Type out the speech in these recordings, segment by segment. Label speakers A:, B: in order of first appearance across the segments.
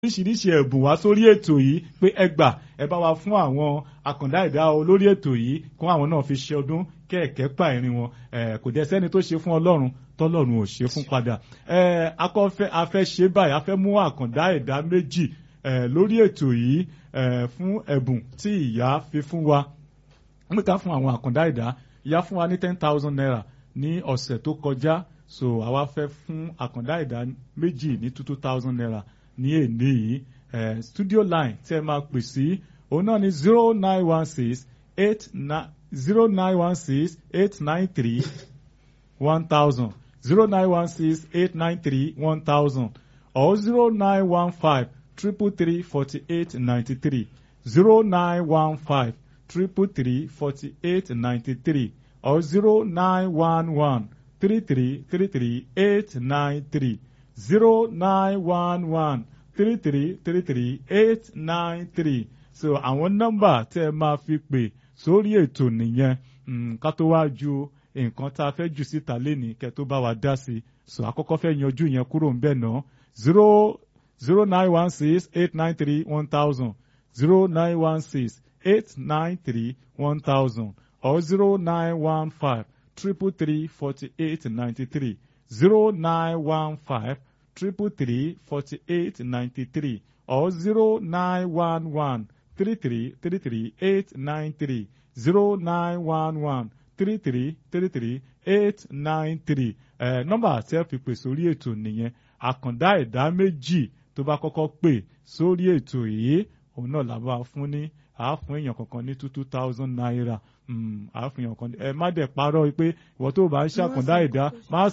A: oríṣiríṣi ẹ̀bùn wá sórí ètò yìí pé ẹ gbà ẹ bá wa fún àwọn àkàndá ẹ̀dá olórí ètò yìí kó àwọn náà fi ṣe ọdún kẹ̀kẹ́ pa ìrìn wọn kò dẹ̀ sẹ́ni tó ṣe fún ọlọ́run tọ́lọ́run ò ṣe fún padà akọ́fẹ́ afẹ́ ṣe báyìí afẹ́ mú àkàndá ẹ̀dá méjì lórí ètò yìí fún ẹ̀bùn tí ìyá fi fún wa wọ́n ká fún àwọn àkàndá ẹ̀dá ìyá fún wa ní ten thousand naira ní ọ̀sẹ̀ tó kọjá so àwa fẹ́ fún àkàndá ẹ̀dá méjì ní two two thousand naira ní èdè yìí studio line tí ẹ máa pè sí òun náà ní zero nine one six eight nine zero nine one six eight nine three one thousand zero nine one six eight nine three one thousand or zero nine one five triple three forty eight ninety three zero nine one five triple three forty eight ninety three or zero nine one one three three three three eight nine three zero nine one one three three three three eight nine three so àwọn nọ́mbà tẹ́ ẹ máa fi pè sórí ètò nìyẹn ká tó wá ju nǹkan tá a fẹ́ jù síta lénìí kẹ́ tó bá wa dá sí so àkọ́kọ́ fẹ́ yanjú yẹn kúrò ń bẹ̀ náà zero zero nine one six eight nine three one thousand zero nine one six eight nine three one thousand or zero nine one five triple three forty eight ninety three zero nine one five triple three forty eight ninety three or zero nine one one three three three three eight nine three zero nine one one three three three three eight nine three ẹ nọ́mbà tí ẹ fi pè sórí ètò nìyẹn àkàndá ẹ̀dá méjì tó bá kọ́kọ́ pè sórí ètò yìí òun náà là bá fún ní àáfún èèyàn kankan ní two two thousand naira àáfún èèyàn kan ẹ má dẹ̀ parọ́ pé ìwọ tó bá ń ṣàkàndá ẹ̀dá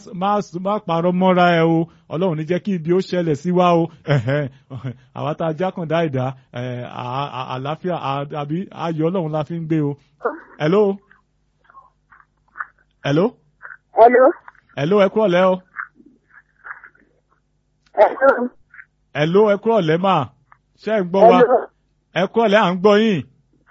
A: má parọ́ mọ́ra ẹ o ọlọ́run ní jẹ́ kí ibi ó ṣẹlẹ̀ sí wa o àwa tá a jákàndá ẹ̀dá àlàáfíà àbí ayọ̀ ọlọ́run la fi ń gbé o. hello. hello.
B: hello.
A: hello ẹ kúrọ̀ lẹ́ o.
B: hello.
A: hello ẹ kúrọ̀ lẹ́ mà ṣé ẹ ń gbọ́ wa ẹ kúrọ̀ lẹ́ à ń gbọ́ yín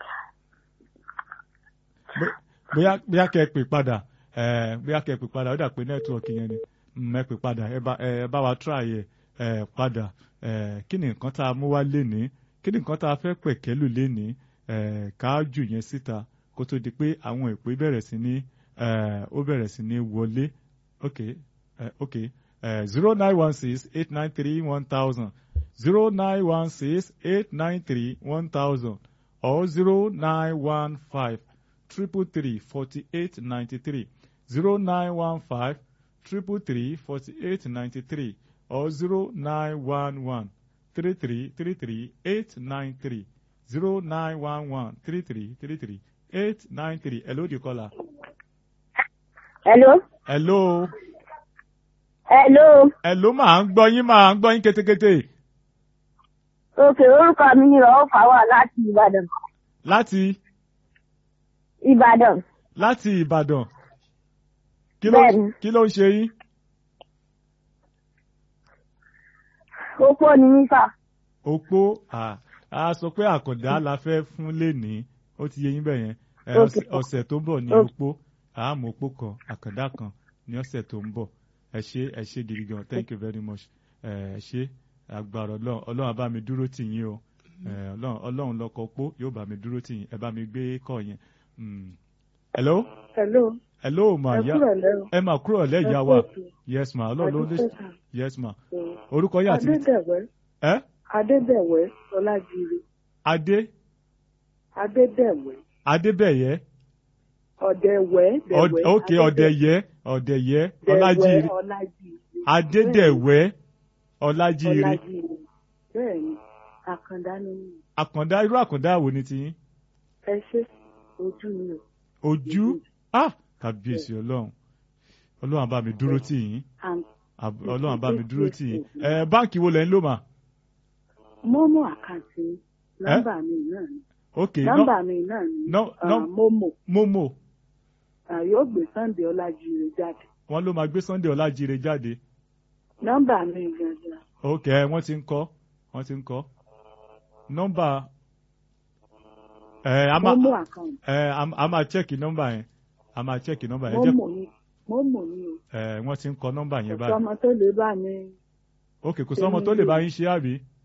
A: bóyá bóyá kẹ́ ẹ pè padà bóyá kẹ́ ẹ pè padà ó dà pé nẹ́tíwọ̀kì yẹn ni ẹ pè padà ẹ bá wa try ẹ padà kí ni nǹkan tá a mú wá lénìí kí ni nǹkan tá a fẹ́ pẹ̀kẹ́lù lénìí ká jù yẹn síta kó tó di pé àwọn ìpè bẹ̀rẹ̀ sí ní ó bẹ̀rẹ̀ sí ní wọlé ok ok zero nine one six eight nine three one thousand zero nine one six eight nine three one thousand or zero nine one five triple three forty eight ninety three zero nine one five triple three forty eight ninety three or zero nine one one three three three three eight nine three zero nine one one three three three three eight nine three hello the caller.
B: hello.
A: hello.
B: hello.
A: hello máa ń gbọ́ yín máa ń gbọ́ yín kétékété.
B: òkè orúkọ mi ni rọ̀ fà wá láti Ìbàdàn.
A: láti.
B: Ìbàdàn.
A: láti Ìbàdàn. kí ló
B: Bẹ́ẹ̀ni.
A: kí ló ń ṣe yín.
B: opó ni mí fà.
A: opó à á sọ pé àkàndá la fẹ́ fún lénìí ó ti yé yín bẹ́ẹ̀ yẹn ẹ,
B: Ok.
A: ọ̀sẹ̀- ọ̀sẹ̀ tó ń bọ̀ ní
B: Ok.
A: opó àmọ́ opó kan àkàndá kan ní ọ̀sẹ̀ tó ń bọ̀ ẹ ṣé ẹ ṣé gidi gan thank you very much ẹ ẹ ṣé agbára ọlọ́run ọlọ́run á bá mi dúró tì yín o ẹ, ọlọ́run ọlọ́run lọ́kọ̀ opó yóò bá mi dúró tì yín ẹ bá mi gbé kọ́ yẹn. Mm. hello
B: hello.
A: hello ma
B: ẹ
A: ya
B: kúrò lẹ́rù.
A: ẹ máa kúrò lẹ́yà wa yes ma ọlọ́run ló lè yes ma orúkọ yà ti
B: Adédèwẹ́
A: ẹ
B: Adédèwẹ́ Ọlájire
A: adé
B: Adédèwẹ́
A: adébẹ̀yẹ
B: Ọ̀dẹ̀wẹ́
A: Ọd- ok ọ̀dẹ̀yẹ ọ̀dẹ̀yẹ ọlájírè
B: Ọlájire
A: adédèwẹ́ ọlájírè
B: Ọlájire bẹ́ẹ̀ni àkàndá ni mí.
A: àkàndá irú àkàndá wo ni tiyín
B: ẹ ṣe ojú mi o.
A: ojú ah kàbíyèsí ọlọ́run ọlọ́run á bá mi dúró tì yín
B: And
A: Àb- ọlọ́run á bá mi dúró tì yín ẹ báǹkì wo lẹ ń lò mà
B: Momo àkáǹtì mi nọ́mbà mi náà ni
A: ok
B: nọ́mbà mi náà ni
A: nọ-
B: ah,
A: nọ-
B: Momo
A: momo
B: ah, yóò gbé Sunday Ọlájire jáde
A: wọn ló máa gbé sunday ọlájírè jáde
B: nọ́mbà mi gangan
A: ok wọ́n ti ń kọ́ wọ́n ti ń kọ́ nọ́mbà ẹ a máa
B: Momo àkáǹtì
A: ẹ a a máa chẹ́ẹ̀kì nọ́mbà yẹn a máa chẹ́ẹ̀kì nọ́mbà yẹn ẹ jẹ́
B: Momo ni Momo ni o
A: ẹ wọ́n ti ń kọ nọ́mbà yẹn
B: kò
A: báyìí
B: sọmọ tó lè bá mi
A: ok kò sọ́mọ tó lè bá yín ṣe àbí